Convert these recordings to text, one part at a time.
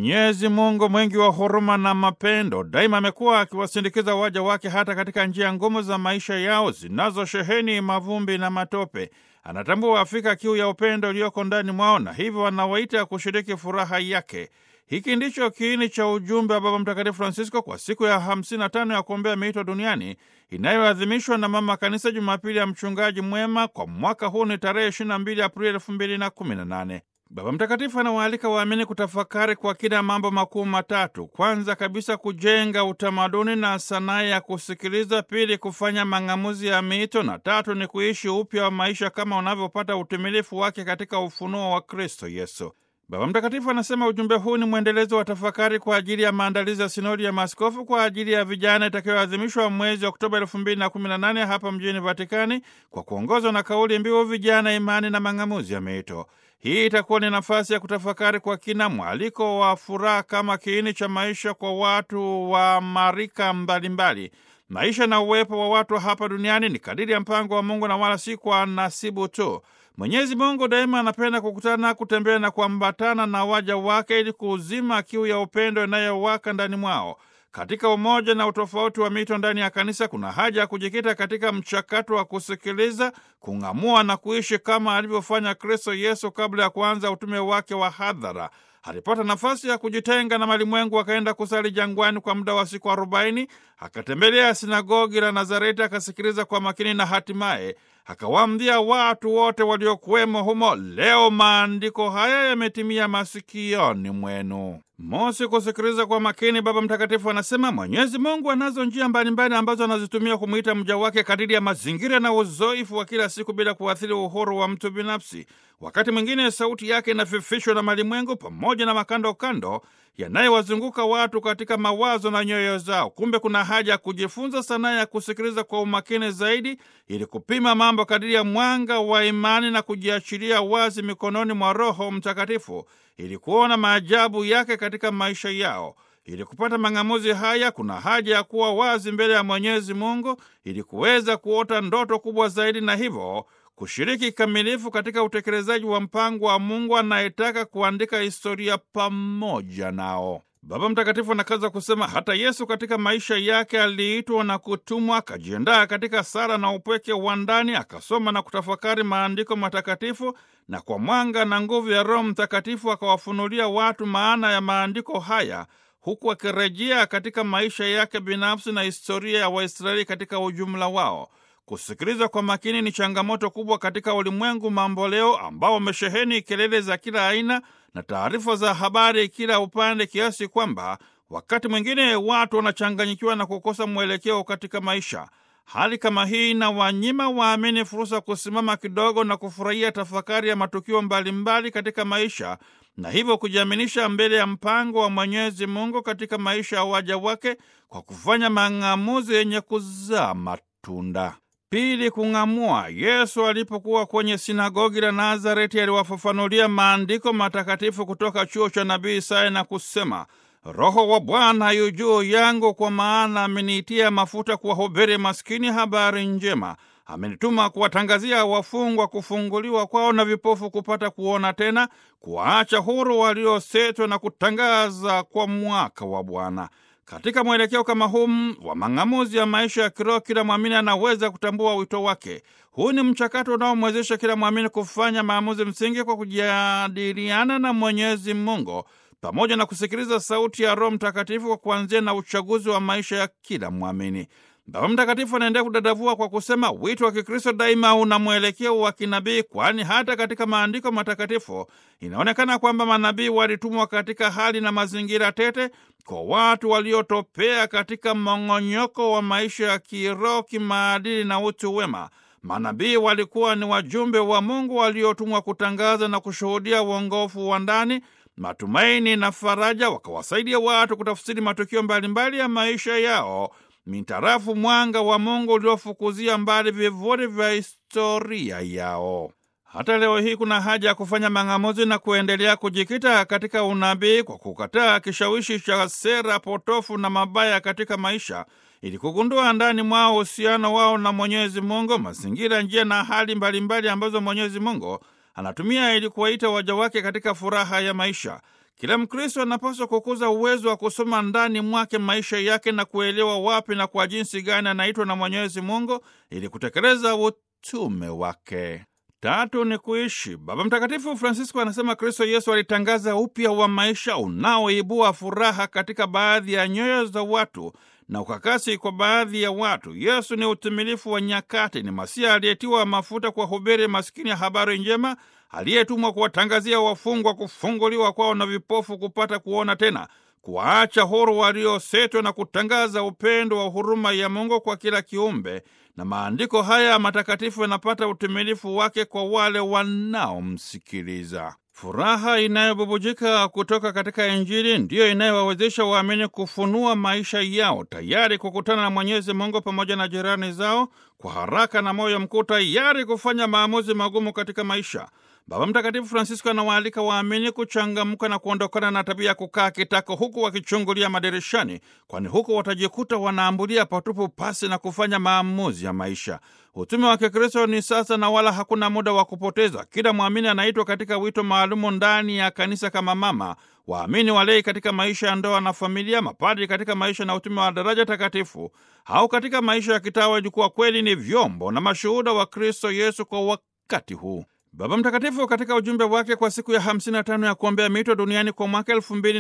Mwenyezi Mungu mwingi wa huruma na mapendo, daima amekuwa akiwasindikiza waja wake hata katika njia ngumu za maisha yao zinazosheheni mavumbi na matope. Anatambua Afrika kiu ya upendo iliyoko ndani mwao, na hivyo anawaita kushiriki furaha yake. Hiki ndicho kiini cha ujumbe wa Baba Mtakatifu Francisco kwa siku ya 55 ya kuombea miito duniani inayoadhimishwa na Mama Kanisa Jumapili ya Mchungaji Mwema. Kwa mwaka huu ni tarehe 22 Aprili 2018. Baba Mtakatifu anawaalika waamini kutafakari kwa kina mambo makuu matatu. Kwanza kabisa, kujenga utamaduni na sanaa ya kusikiliza; pili, kufanya mang'amuzi ya miito; na tatu ni kuishi upya wa maisha kama unavyopata utimilifu wake katika ufunuo wa Kristo Yesu. Baba Mtakatifu anasema ujumbe huu ni mwendelezo wa tafakari kwa ajili ya maandalizi ya sinodi ya maaskofu kwa ajili ya vijana itakayoadhimishwa mwezi Oktoba elfu mbili na kumi na nane hapa mjini Vatikani, kwa kuongozwa na kauli mbiu vijana, imani na mang'amuzi ya miito. Hii itakuwa ni nafasi ya kutafakari kwa kina mwaliko wa furaha kama kiini cha maisha kwa watu wa marika mbalimbali. Maisha na uwepo wa watu hapa duniani ni kadiri ya mpango wa Mungu na wala si kwa nasibu tu. Mwenyezi Mungu daima anapenda kukutana, kutembea na kuambatana na waja wake ili kuuzima kiu ya upendo inayowaka ndani mwao. Katika umoja na utofauti wa mito ndani ya kanisa, kuna haja ya kujikita katika mchakato wa kusikiliza, kung'amua na kuishi kama alivyofanya Kristo Yesu kabla ya kuanza utume wake wa hadhara. Alipata nafasi ya kujitenga na malimwengu, akaenda kusali jangwani kwa muda wa siku arobaini. Akatembelea sinagogi la Nazareti, akasikiliza kwa makini na hatimaye akawaambia watu wote waliokuwemo humo, leo maandiko haya yametimia masikioni mwenu. Mosi, kusikiliza kwa makini. Baba Mtakatifu anasema Mwenyezi Mungu anazo njia mbalimbali ambazo anazitumia kumwita mja wake kadiri ya mazingira na uzoefu wa kila siku bila kuathiri uhuru wa mtu binafsi. Wakati mwingine sauti yake inafifishwa na malimwengu pamoja na makando kando yanayowazunguka watu katika mawazo na nyoyo zao. Kumbe kuna haja ya kujifunza sanaa ya kusikiliza kwa umakini zaidi, ili kupima mambo kadiri ya mwanga wa imani na kujiachilia wazi mikononi mwa Roho Mtakatifu ili kuona maajabu yake katika maisha yao. Ili kupata mang'amuzi haya, kuna haja ya kuwa wazi mbele ya Mwenyezi Mungu ili kuweza kuota ndoto kubwa zaidi, na hivyo kushiriki kikamilifu katika utekelezaji wa mpango wa Mungu anayetaka kuandika historia pamoja nao. Baba Mtakatifu anakaza kusema hata Yesu katika maisha yake aliitwa na kutumwa, akajiandaa katika sala na upweke wa ndani, akasoma na kutafakari maandiko matakatifu, na kwa mwanga na nguvu ya Roho Mtakatifu akawafunulia watu maana ya maandiko haya, huku akirejea katika maisha yake binafsi na historia ya Waisraeli katika ujumla wao. Kusikiliza kwa makini ni changamoto kubwa katika ulimwengu mamboleo ambao wamesheheni kelele za kila aina na taarifa za habari kila upande, kiasi kwamba wakati mwingine watu wanachanganyikiwa na kukosa mwelekeo katika maisha. Hali kama hii inawanyima waamini fursa kusimama kidogo na kufurahia tafakari ya matukio mbalimbali katika maisha na hivyo kujiaminisha mbele ya mpango wa Mwenyezi Mungu katika maisha ya waja wake kwa kufanya mang'amuzi yenye kuzaa matunda. Pili, kung'amua. Yesu alipokuwa kwenye sinagogi la Nazareti aliwafafanulia maandiko matakatifu kutoka chuo cha nabii Isaya na kusema, Roho wa Bwana yu juu yangu, kwa maana ameniitia mafuta kuwahubiri maskini habari njema, amenituma kuwatangazia wafungwa kufunguliwa kwao na vipofu kupata kuona tena, kuwaacha huru waliosetwa na kutangaza kwa mwaka wa Bwana. Katika mwelekeo kama huu wa mang'amuzi ya maisha ya kiroho, kila mwamini anaweza kutambua wito wake. Huu ni mchakato unaomwezesha kila mwamini kufanya maamuzi msingi kwa kujadiliana na Mwenyezi Mungu pamoja na kusikiliza sauti ya Roho Mtakatifu kwa kuanzia na uchaguzi wa maisha ya kila mwamini. Baba Mtakatifu anaendelea kudadavua kwa kusema wito wa Kikristo daima una mwelekeo wa kinabii, kwani hata katika maandiko matakatifu inaonekana kwamba manabii walitumwa katika hali na mazingira tete kwa watu waliotopea katika mong'onyoko wa maisha ya kiroho, kimaadili na utu wema. Manabii walikuwa ni wajumbe wa Mungu waliotumwa kutangaza na kushuhudia uongofu wa ndani, matumaini na faraja, wakawasaidia watu kutafsiri matukio mbalimbali ya maisha yao mintarafu mwanga wa Mungu uliofukuzia mbali vivuli vya historia yao. Hata leo hii kuna haja ya kufanya mang'amuzi na kuendelea kujikita katika unabii kwa kukataa kishawishi cha sera potofu na mabaya katika maisha, ili kugundua ndani mwao uhusiano wao na Mwenyezi Mungu, mazingira, njia na hali mbalimbali mbali ambazo Mwenyezi Mungu anatumia ili kuwaita waja wake katika furaha ya maisha. Kila Mkristo anapaswa kukuza uwezo wa kusoma ndani mwake maisha yake na kuelewa wapi na kwa jinsi gani anaitwa na Mwenyezi Mungu ili kutekeleza utume wake. Tatu ni kuishi. Baba Mtakatifu Francisco anasema Kristo Yesu alitangaza upya wa maisha unaoibua furaha katika baadhi ya nyoyo za watu na ukakasi kwa baadhi ya watu. Yesu ni utimilifu wa nyakati, ni Masia aliyetiwa mafuta kwa hubiri maskini ya habari njema, aliyetumwa kuwatangazia wafungwa kufunguliwa kwao na vipofu kupata kuona tena, kuwaacha huru waliosetwa na kutangaza upendo wa huruma ya Mungu kwa kila kiumbe. Na maandiko haya matakatifu yanapata utimilifu wake kwa wale wanaomsikiliza. Furaha inayobubujika kutoka katika Injili ndiyo inayowawezesha waamini kufunua maisha yao, tayari kukutana na Mwenyezi Mungu pamoja na jirani zao kwa haraka na moyo mkuu, tayari kufanya maamuzi magumu katika maisha. Baba Mtakatifu Francisco anawaalika waamini kuchangamka na kuondokana na tabia ya kukaa kitako huku wakichungulia madirishani, kwani huku watajikuta wanaambulia patupu pasi na kufanya maamuzi ya maisha. Utume wa Kikristo ni sasa na wala hakuna muda wa kupoteza. Kila mwamini anaitwa katika wito maalumu ndani ya kanisa kama mama, waamini walei katika maisha ya ndoa na familia, mapadri katika maisha na utume wa daraja takatifu, au katika maisha ya kitawa, ili kuwa kweli ni vyombo na mashuhuda wa Kristo Yesu kwa wakati huu. Baba Mtakatifu katika ujumbe wake kwa siku ya 55 ya kuombea mito duniani kwa mwaka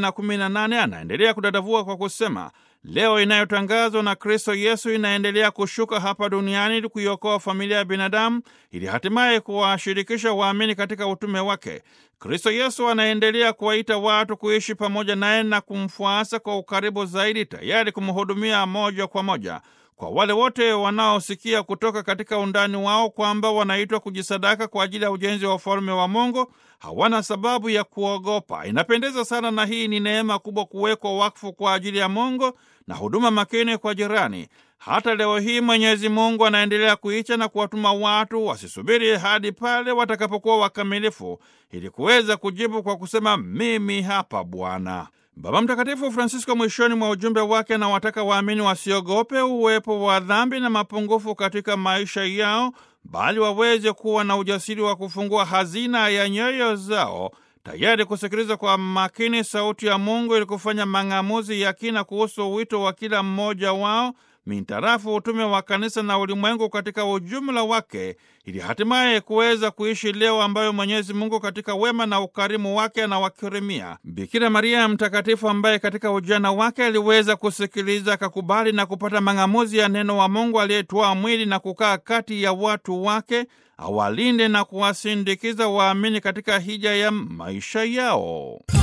2018 anaendelea kudadavua kwa kusema, leo inayotangazwa na Kristo Yesu inaendelea kushuka hapa duniani ili kuiokoa familia ya binadamu ili hatimaye kuwashirikisha waamini katika utume wake. Kristo Yesu anaendelea kuwaita watu kuishi pamoja naye na kumfuasa kwa ukaribu zaidi, tayari kumhudumia moja kwa moja kwa wale wote wanaosikia kutoka katika undani wao kwamba wanaitwa kujisadaka kwa ajili ya ujenzi wa ufalme wa Mungu, hawana sababu ya kuogopa. Inapendeza sana, na hii ni neema kubwa kuwekwa wakfu kwa ajili ya Mungu na huduma makini kwa jirani. Hata leo hii Mwenyezi Mungu anaendelea kuicha na kuwatuma watu wasisubiri hadi pale watakapokuwa wakamilifu ili kuweza kujibu kwa kusema mimi hapa Bwana. Baba Mtakatifu Francisco mwishoni mwa ujumbe wake anawataka waamini wasiogope uwepo wa dhambi na mapungufu katika maisha yao, bali waweze kuwa na ujasiri wa kufungua hazina ya nyoyo zao, tayari kusikiliza kwa makini sauti ya Mungu ili kufanya mang'amuzi ya kina kuhusu wito wa kila mmoja wao mintarafu utume wa kanisa na ulimwengu katika ujumla wake, ili hatimaye kuweza kuishi leo ambayo Mwenyezi Mungu katika wema na ukarimu wake anawakirimia. Bikira Maria Mtakatifu, ambaye katika ujana wake aliweza kusikiliza, akakubali na kupata mang'amuzi ya neno wa Mungu aliyetwaa mwili na kukaa kati ya watu wake, awalinde na kuwasindikiza waamini katika hija ya maisha yao.